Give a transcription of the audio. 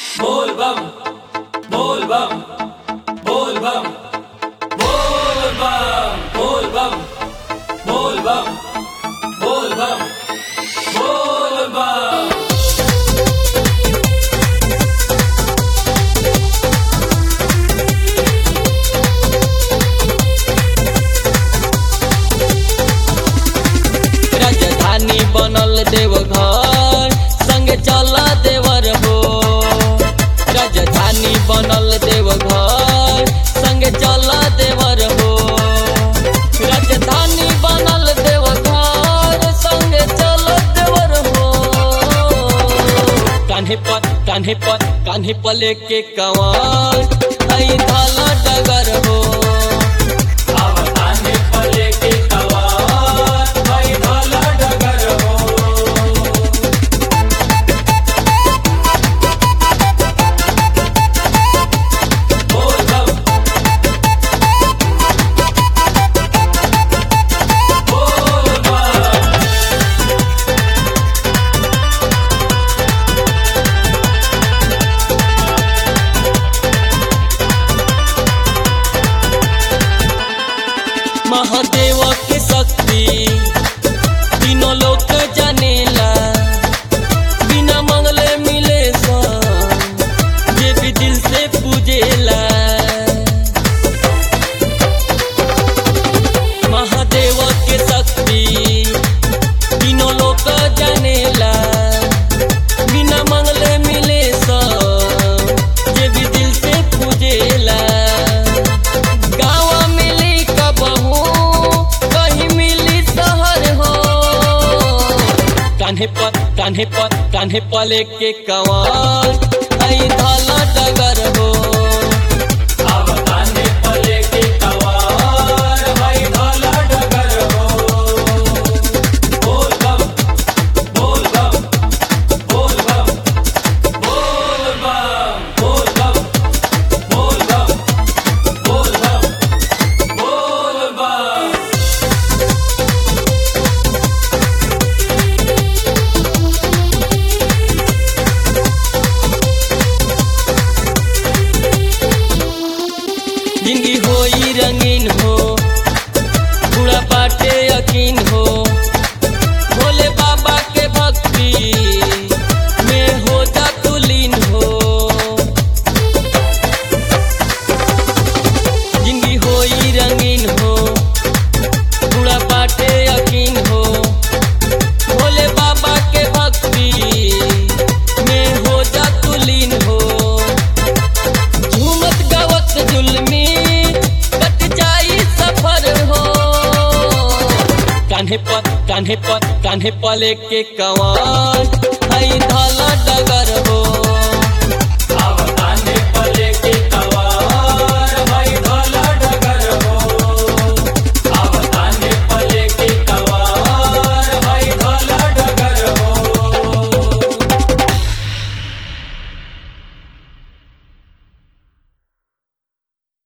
बोल बम बोल बम बोल बम बोल बम बोल बम बोल बम बोल बम बोल बम राजधानी बनल देवघर संगे चल देवर हो राजधानी बनल देवघर संगे चल देवर हो राजधानी बनल देवघर संगे चल देवर हो कान्हे पर कान्हे पर कान्हे पर लेके कंवर आई धाला डगर हो आवताने पले के तवार भाई भाला डगर हो बोल बम बोल बम महादेव के शक्ति तीनों लोग जानेला बिना मंगले मिले सन जे भी दिल से पूजेला महादेव के शक्ति तीनों लोग जानेला बिना मंगले मिले सन जे भी दिल से पूजेला गाँव मिली कबहू कहीं मिली शहर हो कान्हे पर कान्हे पर कान्हे पर लेके कंवर आई धाला डगर हो आवताने पले के तवार भाई भाला डगर हो बोल बम बोल बम बोल बम बोल बम बोल बम बोल बम बोल बम बोल बम जिंदगी होई रंगीन हो पूरा बाटे यकीन हो भोले बाबा के भक्ति में हो जा तू लीन हो जिंदगी होई रंगीन हो पूरा बाटे यकीन हो भोले बाबा के भक्ति में हो जा तू लीन हो झूमत गावत जुलमी कट जाई सफर हो कान्हे पर कान्हे पर कान्हे पर लेके कंवर हई धल